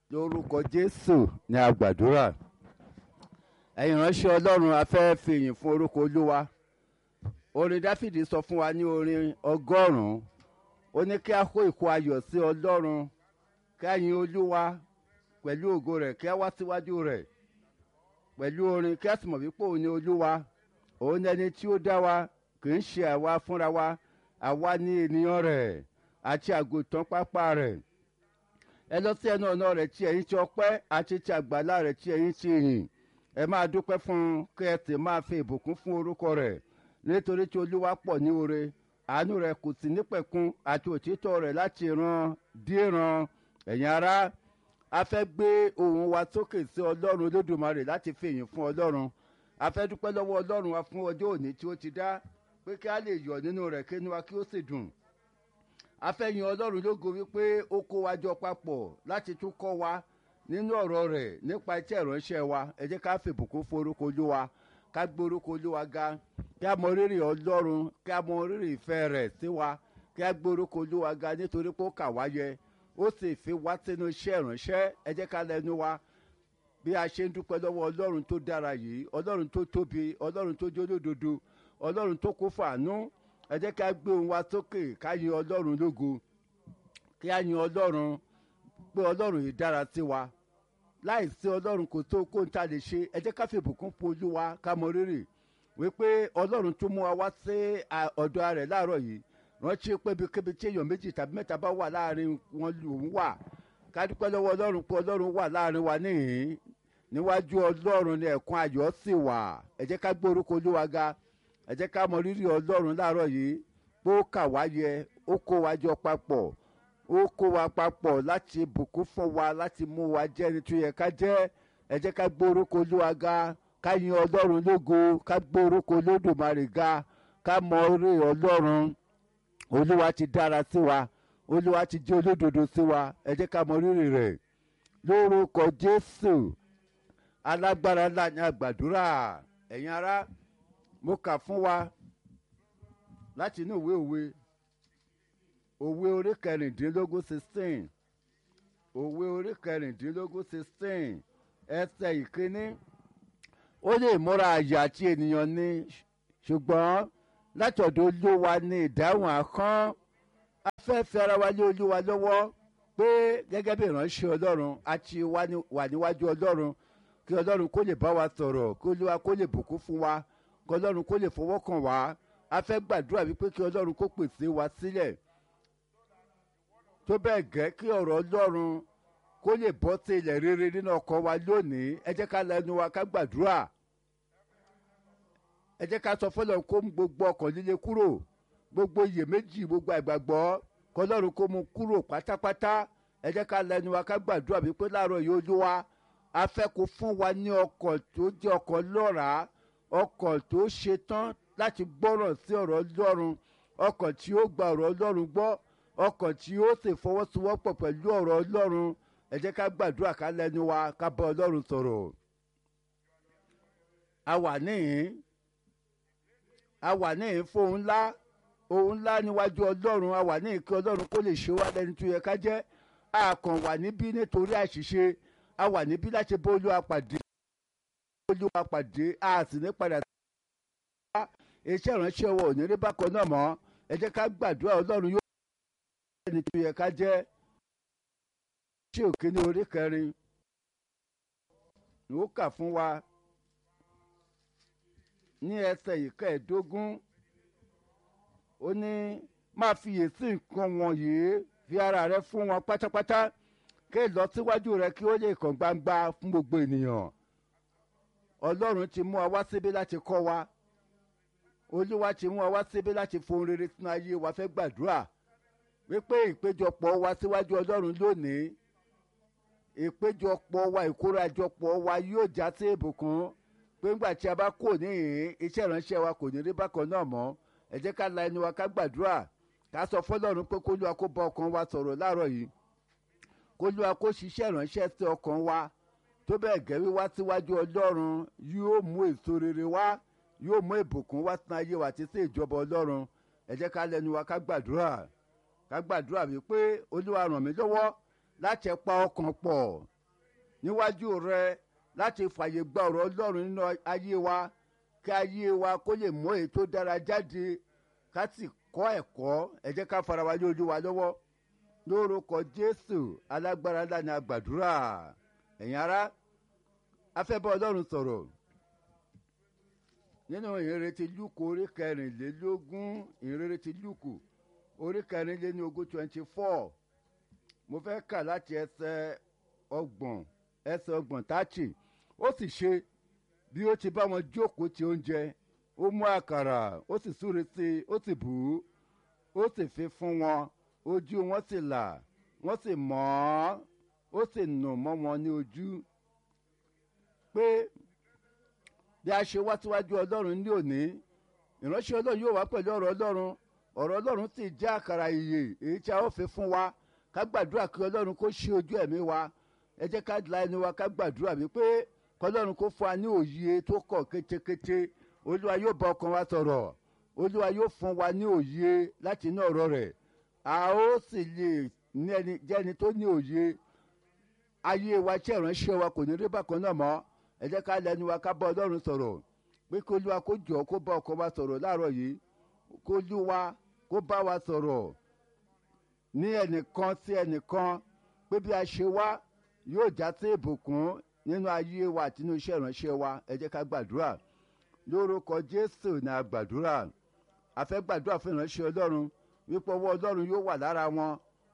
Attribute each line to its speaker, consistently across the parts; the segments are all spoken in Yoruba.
Speaker 1: lórúkọ jésù ní àgbàdúrà ẹ̀yin ránṣẹ́ ọlọ́run a fẹ́ fìyìn fún orúkọ olúwa orin dáfídì sọ fún wa ní orin ọgọ́rùn-ún ó ní kí a kó ìkó ayọ̀ sí ọlọ́run kí a yin olúwa pẹ̀lú ògo rẹ̀ kí a wá síwájú rẹ̀ pẹ̀lú orin kí a sì mọ̀ wípé òun ni olúwa òun ni ẹni tí ó dá wa kì í ṣe àwa fúnra wa àwa ní ènìyàn rẹ̀ àti àgùntàn pápá rẹ̀ ẹ lọ sí ẹnu ọ̀nà rẹ̀ tí ẹ̀yin ti ọpẹ́ àti ti àgbàlá rẹ̀ tí ẹ̀yin ti yìn ẹ máa dúpẹ́ fún un kí ẹ sì máa fi ìbùkún fún orúkọ rẹ̀ nítorí tí olúwa pọ̀ ní oore àánú rẹ̀ kò sí nípẹ̀kun àti òtítọ́ rẹ̀ láti ran díran ẹ̀yin ará a fẹ́ gbé ohùn wa sókè sí ọlọ́run olódùmarè láti fi ìyìn fún ọlọ́run a fẹ́ dúpẹ́ lọ́wọ́ ọlọ́run wa fún ọjọ́ òní tí ó ti dá pé kí a lè yọ̀ nínú rẹ̀ kí inú wa kí ó sì dùn afẹ́yìn ọlọ́run lógo wípé ó kó wa jọ papọ̀ láti tún kọ́ wa nínú ọ̀rọ̀ rẹ̀ nípa iṣẹ́ ìránṣẹ́ wa ẹ jẹ́ ká fìbùkún fún orúkọ olúwa ká gbé orúkọ olúwa ga kí a mọ rírì ọlọ́run kí a mọ rírì ìfẹ́ rẹ̀ sí wa kí a gbé orúkọ olúwa ga nítorí pé ó kà wá yẹ ó sì fi wá sínú iṣẹ́ ìránṣẹ́ ẹ jẹ́ ká lẹ́nu wa bí a ṣe ń dúpẹ́ lọ́wọ́ ọlọ́run tó dára yìí ọlọ́run tó tóbi ọlọ́run tó jólódodo ọlọ́run tó kó fàánú ẹ jẹ́ ká gbé ohùn wa sókè ká yin ọlọ́run lógo kí á yin ọlọ́run pé ọlọ́run yìí dára sí wa láì sí ọlọ́run kò tó kó n ta lè ṣe ẹ jẹ́ ká fi ìbùkún fún olúwa ká mọ rírì wípé ọlọ́run tó mú wa wá sí ọ̀dọ̀ rẹ̀ láàárọ̀ yìí rántí pé ibikíbi tí èèyàn méjì tàbí mẹ́ta bá wà láàrin wọn lòún wà ká dúpẹ́ lọ́wọ́ ọlọ́run pé ọlọ́run wà láàrin wa níhìn níwájú ọlọ́run ni ẹ̀kún ayọ̀ sì wà ẹ jẹ́ ká gbé orúkọ olúwa ga ẹ jẹ́ ká mọ rírì ọlọ́run láàárọ̀ yìí pé ó kà wá yẹ ó kó wa jọ papọ̀ ó kó wa papọ̀ láti bùkún fún wa láti mú wa jẹ́ ẹni tó yẹ ká jẹ́ ẹ jẹ́ ká gbé orúkọ olúwa ga ká yin ọlọ́run lógo ká gbé orúkọ olódùmarè ga ká mọ orí ọlọ́run olúwa ti dára sí wa olúwa ti jẹ́ olódodo sí wa ẹ jẹ́ ká mọ rírì rẹ̀ lórúkọ jésù alágbára ńlá ní àgbàdúrà ẹ̀yin ará mo kà fún wa láti inú ìwé òwe òwe orí kẹrìndínlógún sixteen òwe orí kẹrìndínlógún sixteen ẹsẹ̀ ìkíní ó lè múra àyà àti ènìyàn ní ṣùgbọ́n láti ọ̀dọ̀ olúwa ní ìdáhùn àkán a fẹ́ fi ara wa lé olúwa lọ́wọ́ pé gẹ́gẹ́ bí ìránṣẹ́ ọlọ́run a ti wà níwájú ọlọ́run kí ọlọ́run kó lè bá wa sọ̀rọ̀ kí olúwa kó lè bùkún fún wa kí ọlọ́run kó lè fọwọ́ kàn wá a fẹ́ gbàdúrà wípé kí ọlọ́run kó pèsè wa sílẹ̀ tó bẹ́ẹ̀ gẹ́ kí ọ̀rọ̀ ọlọ́run kó lè bọ́ sí ilẹ̀ rere nínú ọkọ̀ wa lónìí ẹ jẹ́ ká lẹ́nu wa ká gbàdúrà ẹ jẹ́ ká sọ fọlọ́run kó mú gbogbo ọkàn líle kúrò gbogbo iyèméjì gbogbo àgbàgbọ́ kọ́ ọlọ́run kó mú kúrò pátápátá ẹ jẹ́ ká lẹ́nu wa ká gbàdúrà wípé láàárọ̀ yìí olúwa a fẹ́ kó fún wa ní ọkọ̀ tó jẹ́ ọkọ̀ lọ́ràá ọkọ̀ tó ṣe tán láti gbọ́ràn sí ọ̀rọ̀ ọlọ́run ọkọ̀ tí ó gba ọ̀rọ̀ ọlọ́run gbọ́ ọkọ̀ tí ó sì fọwọ́sowọ́pọ̀ pẹ̀lú ọ̀rọ̀ ọlọ́run ẹ jẹ́ ká gbàdúrà ká lẹ́nu wa ká bá ọlọ́run sọ̀rọ̀. a wà níhìn a wà níhìn fún ohun ńlá ohun ńlá níwájú ọlọ́run a wà níhìn kí ọlọ́run kó lè ṣe wá lẹ́ni tó yẹ ká jẹ́ a kàn wà níbí nítorí àṣìṣe a wà níbí láti bá olúwa pàdé olúwa pàdé a sì ní padà sí iṣẹ́ ìránṣẹ́ wọ òní rí bákan náà mọ́ ẹ jẹ́ ká gbàdúrà ọlọ́run yóò ṣe ẹni tó yẹ ká jẹ́ ṣé òkè ní orí kẹrin ni ó kà fún wa ní ẹsẹ̀ ìkẹẹ̀ẹ́dógún ó ní máa fiyèsí nǹkan wọ̀nyí fi ara rẹ fún wọn pátápátá kí ìlọsíwájú rẹ kí ó lè kàn gbangba fún gbogbo ènìyàn ọlọ́run ti mú wa wá síbí láti kọ́ wa olúwa ti mú wa wá síbí láti fohùn rere sínú ayé wa fẹ́ gbàdúrà wípé ìpéjọpọ̀ wa síwájú ọlọ́run lónìí ìpéjọpọ̀ wa ìkórajọpọ̀ wa yóò já sí ìbùkún pé ńgbà tí a bá kò níhìn iṣẹ́ ìránṣẹ́ wa kò ní rí bákan náà mọ́ ẹ jẹ́ ká la ẹnu wa ká gbàdúrà ká sọ fọlọ́run pé kólúwa kó bá ọkàn wa sọ̀rọ̀ láàárọ̀ yìí kólúwa kó ṣiṣẹ́ ìránṣẹ́ sí ọkàn wa tó bẹ́ẹ̀ gẹ́ wíwá síwájú ọlọ́run yóò mú èso rere wá yóò mú ìbùkún wá sínú ayé wa àti sí ìjọba ọlọ́run ẹ jẹ́ ká lẹ́nu wa ká gbàdúrà ká gbàdúrà wípé olúwa ràn mí lọ́wọ́ láti pa ọkàn pọ̀ níwájú rẹ láti fàyè gba ọ̀rọ̀ ọlọ́run nínú ayé wa kí ayé wa kó lè mú èyí tó dára jáde ká sì kọ́ ẹ̀kọ́ ẹ jẹ́ ká fara wa lé ojú wa lọ́wọ́ lórúkọ jésù alágbára ńlá ni a gbàdúrà ẹ̀yin ará afẹ́bọ́ ọlọ́run sọ̀rọ̀ nínú ìrètí lúkù orí kẹrìnlélógún ìrètí lúkù orí kẹrìnlélógún twenty four mo fẹ́ kà láti ẹsẹ̀ ọgbọ̀n ẹsẹ̀ ọgbọ̀n tààtì ó sì ṣe bí ó ti bá wọn jókòó ti oúnjẹ ó mú àkàrà ó sì súre sí i ó sì bù ú ó sì fi fún wọn ojú wọn sì là wọ́n sì mọ̀ ọ́ ó sì nù mọ́ wọn ní ojú pé bí a ṣe wá síwájú ọlọ́run ní òní ìránṣẹ́ ọlọ́run yóò wá pẹ̀lú ọ̀rọ̀ ọlọ́run ọ̀rọ̀ ọlọ́run sì jẹ́ àkàrà ìyè èyí tí a ó fi fún wa ká gbàdúrà kí ọlọ́run kó ṣí ojú ẹ̀mí wa ẹ jẹ́ ká la ẹnu wa ká gbàdúrà wípé kọlọ́run kó fún wa ní òye tó kọ̀ kétékété olúwa yóò bá ọkàn wa sọ̀rọ̀ olúwa yóò fún wa ní òye láti inú ọ̀rọ̀ rẹ̀ a ó sì lè ní ẹni jẹ́ ẹni tó ní òye ayé wa tí ìránṣẹ́ wa kò ní rí bákan náà mọ́ ẹ jẹ́ ká lẹ́nu wa ká bá ọlọ́run sọ̀rọ̀ pé kí olúwa kó jọ kó bá ọkàn wa sọ̀rọ̀ láàárọ̀ yìí kó olúwa kó bá wa sọ̀rọ̀ ní ẹnìkan sí ẹnìkan pé bí a ṣe wá yóò já sí ìbùkún nínú ayé wa àti nínú iṣẹ́ ìránṣẹ́ wa ẹ jẹ́ ká gbàdúrà lórúkọ jésù ní a gbàdúrà a fẹ́ gbàdúrà fún ìránṣẹ́ ọlọ́run wípé ọwọ́ ọlọ́run yóò wà lára wọn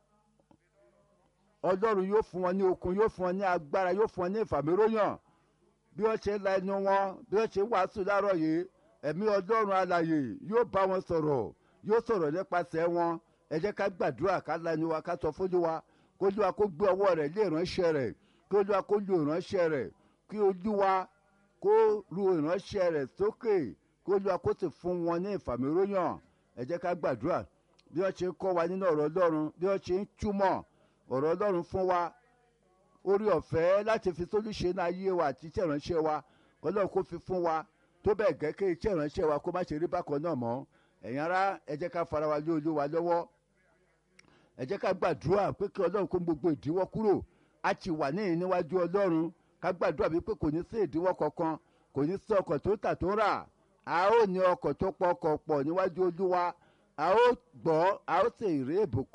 Speaker 1: ọlọ́run yóò fún wọn ní okun yóò fún wọn ní agbára yóò fún wọn ní ìfàmìróyàn bí wọ́n ṣe la ẹnu wọn bí wọ́n ṣe wàásù láàárọ̀ yìí ẹ̀mí ọlọ́run alàyè yóò bá wọn sọ̀rọ̀ yóò sọ̀rọ̀ nípasẹ̀ wọn ẹ jẹ́ ká gbàdúrà ká la ẹnu wa ká sọ fún wa kó olúwa kó gbé ọwọ́ rẹ̀ lé ìránṣẹ́ rẹ̀ kí olúwa kó lu ìránṣẹ́ rẹ̀ kí olúwa kó ru ìránṣẹ́ rẹ̀ sókè kí olúwa kó sì fún wọn ní ìfàmìróyàn ẹ jẹ́ ká gbàdúrà bí wọ́n ṣe ń kọ́ wa nínú ọ̀rọ̀ ọlọ́run bí wọ́n ṣe ń túmọ̀ ọ̀rọ̀ ọlọ́run fún wa orí ọ̀fẹ́ láti fi sólúṣe náà ayé wa àti iṣẹ́ ìránṣẹ́ wa kọ́lọ́run kó fi fún wa tó bẹ́ẹ̀ gẹ́gẹ́ iṣẹ́ ìránṣẹ́ wa kó má ṣe rí bákan náà mọ́ ẹ̀yin ará ẹ jẹ́ ká fara wa lé olúwa lọ́wọ́ ẹ jẹ́ ká gbàdúrà pé kí ọlọ́run kó gbogbo ìdíwọ́ kúrò a ti wà ní níwájú ọlọ́run ká gbàdúrà wípé kò ní sí ìdíwọ́ kankan kò ní sí ọkọ̀ tó tà tó rà a ó ní ọkọ̀ tó pọ̀ ọkọ̀ pọ̀ níwájú olúwa a ó gbọ́ a ó sì rí ìbùkún